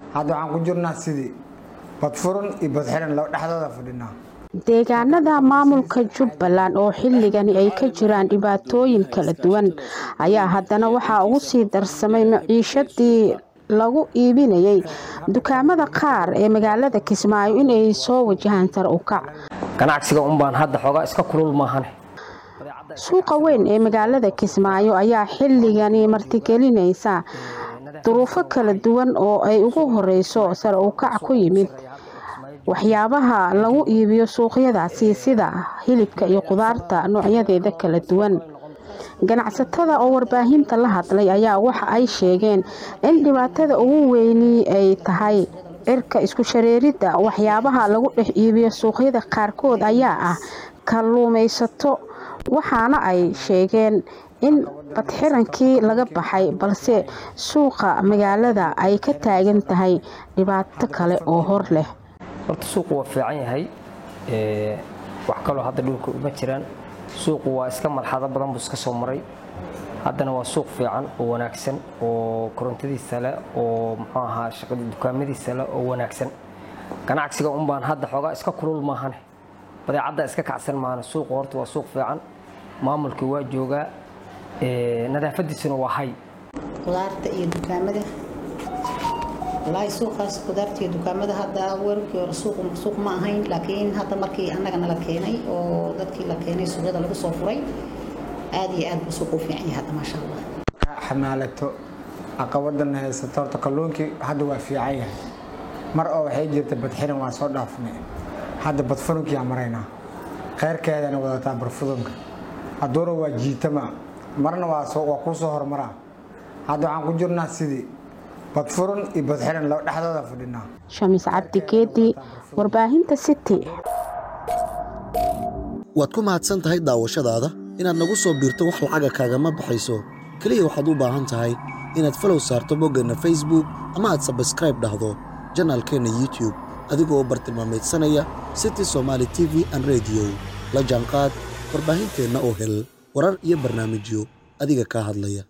hadda waxaan ku jirnaa sidii badfuran iyo badxiran laba dhexdooda fadhinaa deegaanada maamulka jubbaland oo xilligani ay ka jiraan dhibaatooyin kala duwan ayaa haddana waxaa ugu sii darsamay maciishadii lagu iibinayay dukaamada qaar ee magaalada kismaayo inay soo wajahaan sar u kac ganacsiga unbaan hadda xoogaa iska kulul maahane suuqa weyn ee magaalada kismaayo ayaa xilligani martigelinaysa duruufo kala duwan oo ay ugu horeyso sar u kac ku yimid waxyaabaha lagu iibiyo suuqyadaasi sida hilibka iyo qudaarta noocyadeeda kala duwan ganacsatada oo warbaahinta la hadlay ayaa waxa ay sheegeen in dhibaatada ugu weyni ay tahay cirka isku shareeridda waxyaabaha lagu dhex iibiyo suuqyada qaarkood ayaa ah kalluumaysato waxaana ay sheegeen in badxirankii laga baxay balse suuqa magaalada ay ka taagan tahay dhibaato kale oo hor leh horta suuqu waa fiican yahay wax kaloo hadda dhulka uma jiraan suuqu waa iska marxado badan buu iska soo maray haddana waa suuq fiican oo wanaagsan oo korontadiisa leh oo muxuu ahaa shaqada dukaamadiisa leh oo wanaagsan ganacsiga unbaan hadda xoogaa iska kulul maahane badeecadda iska kacsan maahane suuqu horta waa suuq fiican maamulkii waa joogaa nadaafadiisuna waa hay qudaarta iyo dukaamada walaahi suuqaas qudaarta iyo dukaamada hadda warkii hore suuq suuq ma ahayn laakiin hadda markii annaga nala keenay oo dadkii la keenay suuqyada lagu soo furay aad iyo aad buu suuq u fiican yahay hadda maasha allah xamaalato caqabadan haysato horta kalluunkii hadda waa fiican yahay mar oo waxay jirta badxiran waa soo dhaafnay hadda badfurunkiyaa maraynaa kheyrkeedana wadataa barfudunka hadduuna waa jiitama marna waa kuu soo hormaraa hadda waxaan ku jirnaa sidii badfurun iyo badxiran laba dhexdooda fadhinaa shamiis cabdi geedi warbaahinta city waad ku mahadsan tahay daawashadaada inaad nagu soo biirto wax lacaga kaagama baxayso keliya waxaad u baahan tahay inaad falow saarto boggeenna facebook ama aad sabskraib dhahdo janaalkeenna youtube adigoo bartilmaamaydsanaya city somaali t v an rediyo la jaanqaad warbaahinteenna oo hel warar iyo barnaamijyo adiga kaa hadlaya